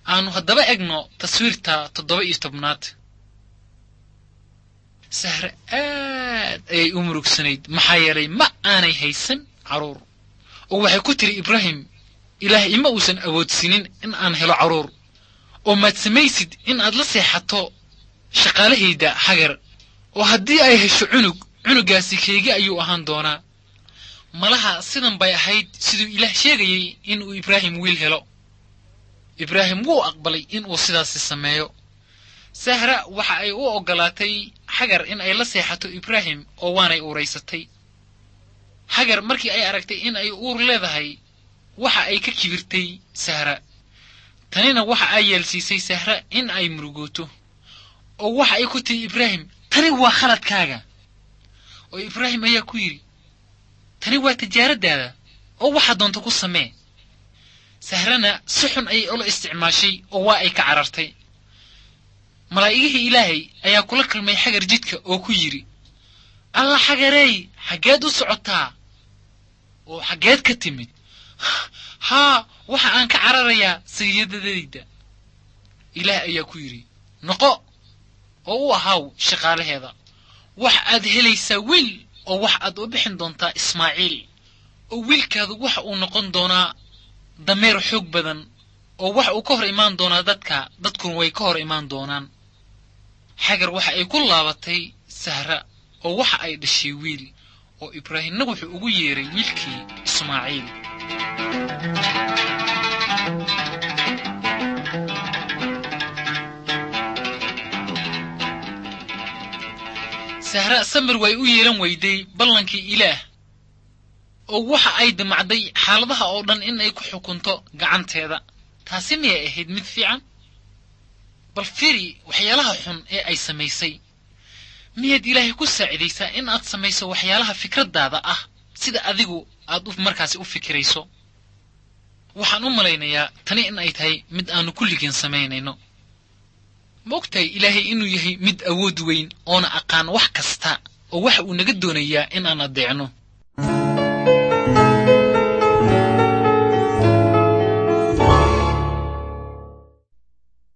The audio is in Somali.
aanu haddaba egno taswiirta toddoba iyo tobnaad sahre aad ayay u murugsanayd maxaa yeelay ma aanay haysan carruur oo waxay ku tiri ibraahim ilaah ima uusan awoodsiinin in aan helo carruur oo maad samaysid in aad la seexato shaqaalahayda hagar oo haddii ay hesho cunug cunuggaasi keegi ayuu ahaan doonaa malaha sidan bay ahayd siduu ilaah sheegayey inuu ibraahim wiil helo ibraahim wuu aqbalay inuu sidaasi sameeyo sahra waxa ay u oggolaatay xagar in ay la seexato ibraahim oo waanay uuraysatay xagar markii ay aragtay in ay uur leedahay waxa ay ka kibirtay sahra tanina waxa ay yeelsiisay sahra in ay murugooto oo waxa ay ku tihi ibraahim tani waa khaladkaaga oo ibraahim ayaa ku yidhi tani waa tijaaraddaada oo waxaa doonta ku samee sahrana si xun ayay ula isticmaashay oo waa ay ka carartay malaa'igihii ilaahay ayaa kula kalmay xagar jidka oo ku yidhi alla xagareey xaggeed u socotaa oo xaggeed ka timid haa waxa aan ka cararayaa sayidadayda ilaah ayaa ku yidhi noqo oo u ahaaw shaqaalaheeda wax aad helaysaa wiil oo wax aad u bixin doontaa ismaaciil oo wiilkaadu waxa uu noqon doonaa dameer xoog badan oo wax uu ka hor imaan doonaa dadka dadkuna way ka hor imaan doonaan xagar waxa ay ku laabatay sahra oo waxa ay dhashay wiil oo ibraahimna wuxuu ugu yeeray wiilkii ismaaciil sahra samir way u yeelan weyday ballankii ilaah oo waxa ay damacday xaaladaha oo dhan in ay ku xukunto gacanteeda taasi miyay ahayd mid fiican bal firi waxyaalaha xun ee ay samaysay miyaad ilaahay ku saacidaysaa in aad samayso waxyaalaha fikraddaada ah sida adigu aad markaasi u fikirayso waxaan u malaynayaa tani in ay tahay mid aanu kulligeen samaynayno ma ogtahay ilaahay inuu yahay mid awood weyn oona aqaan wax kasta oo waxa uu naga doonayaa in aan addeecno